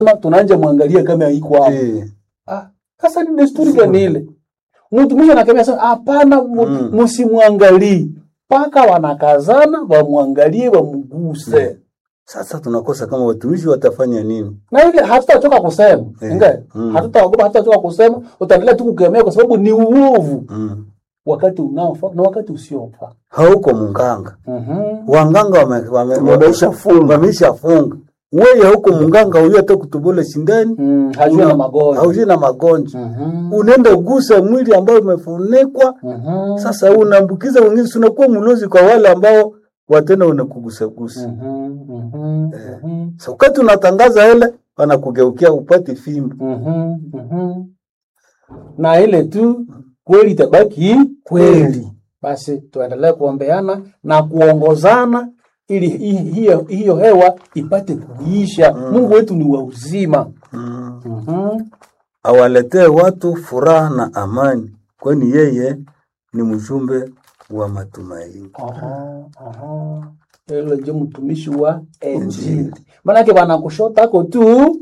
Kama tunaanja mwangalia kama iko hapo Eh, ah sasa ni desturi gani ile mtumishi anakemea sasa hapana mu- Mm. msimwangalie mpaka wanakazana wamwangalie wamguse sasa tunakosa kama watumishi watafanya nini? na ile hatutachoka kusema Eh. ingawa Mm. hatutaogopa hatutachoka kusema utaendelea tu kukemea kwa sababu ni uovu Mm. wakati unaofaa na wakati usiofaa Hauko munganga, Mhm. wanganga wame, wame, Wameshafunga. wameshafunga. Wewe hauko munganga, huyo hata kutubole sindani Mm, hajui na magonjwa hauji na magonjwa, Mhm. unaenda ugusa mwili ambao umefunikwa. Mhm. Sasa unaambukiza wengine, si unakuwa mlozi kwa wale ambao watena unakugusagusa. Mhm. Mhm. Mhm. Sasa wakati unatangaza ile, wanakugeukia upate fimbo. Mhm. Mhm. na ile tu kweli itabaki kweli basi tuendelee kuombeana na kuongozana ili hi- hiyo hiyo hewa ipate kuisha mungu wetu ni wa uzima Mm. Mhm. awaletee watu furaha na amani, kwani yeye ni mjumbe wa matumaini. Aha, aha. Ilo ndio mtumishi wa Injili. Maanake wanakushotako tu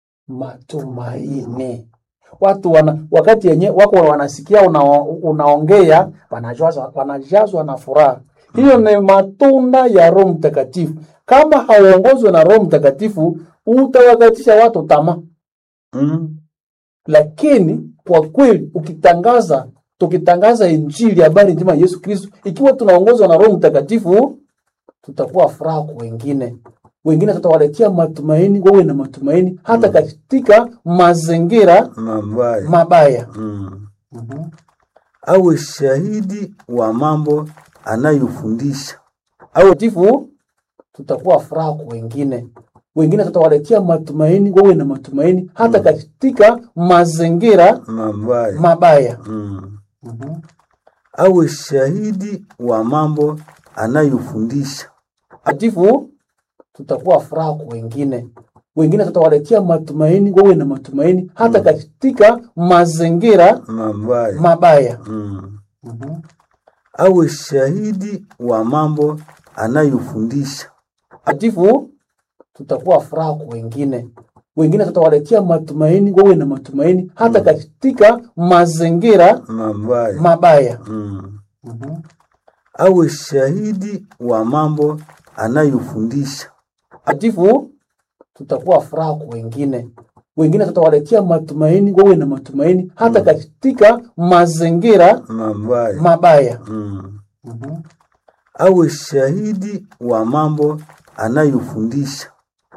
matumaini. Watu wana, wakati yenye wako wanasikia una, unaongea wanajazwa, wanajazwa na furaha. Hiyo ni matunda ya Roho Mtakatifu. Kama hauongozwe na Roho Mtakatifu, utawakatisha watu tamaa Mm. lakini kwa kweli ukitangaza tukitangaza injili habari njema ya Yesu Kristo ikiwa tunaongozwa na Roho Mtakatifu tutakuwa furaha kwa wengine wengine tutawaletea matumaini wawe na matumaini hata katika mazingira Mabaya. mabaya Mm. Mhm. Awe shahidi wa mambo anayofundisha. Mtakatifu tutakuwa furaha kwa wengine wengine tutawaletea matumaini wawe na matumaini hata katika mazingira Mabaya. mabaya Mm. Mhm. Awe shahidi wa mambo anayofundisha. takatifu tutakuwa furaha kwa wengine wengine tutawaletea matumaini wawe na matumaini hata katika mazingira Mabaya. mabaya Mm. Mhm. Awe shahidi wa mambo anayofundisha. takatifu tutakuwa furaha kwa wengine wengine tutawaletea matumaini wawe na matumaini hata katika mazingira Mabaya. mabaya Mm. Mhm. Awe shahidi wa mambo anayofundisha. takatifu tutakuwa furaha kwa wengine wengine tutawaletea matumaini wawe na matumaini hata katika mazingira Mabaya. mabaya Mm. Mhm. Awe shahidi wa mambo anayofundisha.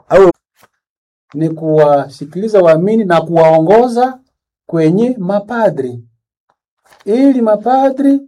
ni kuwasikiliza waamini na kuwaongoza kwenye mapadri ili mapadri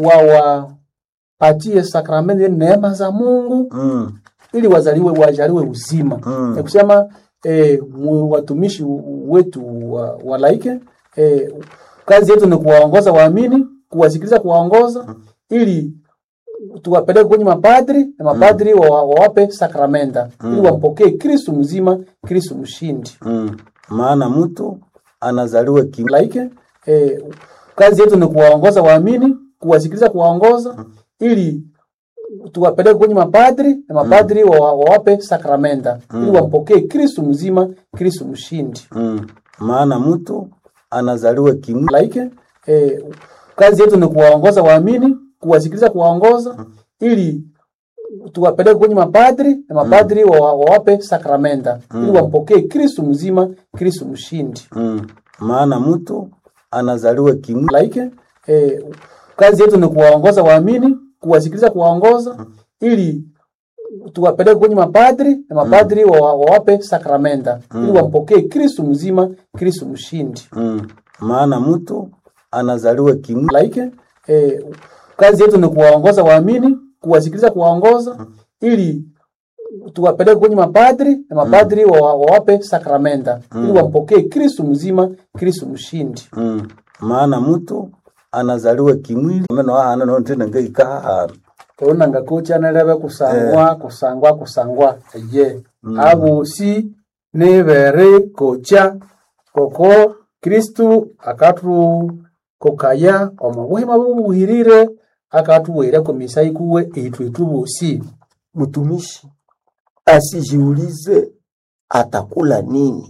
wawapatie sakramenti yani neema za Mungu Mm. ili wazaliwe wajaliwe uzima Mm. ni kusema eh, mu- watumishi wetu wa, wa laike eh, kazi yetu ni kuwaongoza waamini kuwasikiliza kuwaongoza ili tuwapeleke kwenye mapadri na mapadri wa- wawape sakramenta ili wampokee Kristu mzima Kristu mshindi Mm. Maana mtu anazaliwa kim laike eh, kazi yetu ni kuwaongoza waamini kuwasikiliza kuwaongoza ili tuwapeleke kwenye mapadri na mapadri wa- wawape sakramenta ili wampokee Kristu mzima Kristu mshindi mm. Maana mtu anazaliwa kim laike eh, kazi yetu ni kuwaongoza waamini kuwasikiliza kuwaongoza ili tuwapeleke kwenye mapadri na mapadri wa- wawape sakramenta ili wampokee Kristu mzima Kristu mshindi mm. Maana mtu anazaliwa kim laike eh, kazi yetu ni kuwaongoza waamini kuwasikiliza kuwaongoza ili tuwapeleke kwenye mapadri na mapadri wa- wawape sakramenta ili wampokee Kristu mzima Kristu mshindi mm. Maana mtu anazaliwa kim laike eh, kazi yetu ni kuwaongoza waamini kuwasikiliza kuwaongoza ili tuwapeleke kwenye mapadri na mapadri wa- wawape sakramenta ili wampokee Kristu mzima Kristu mshindi mm. Maana mtu anazaliwa kimwili meno hana no tena ngai kahana kaona ngakocha nalebe kusangwa kusangwa kusangwa ye abosi nibere kocha koko kristu akatu kokaya omubuhima bubuhirire akatuwira komisa ikuwe itwe tubosi mtumishi asijiulize atakula nini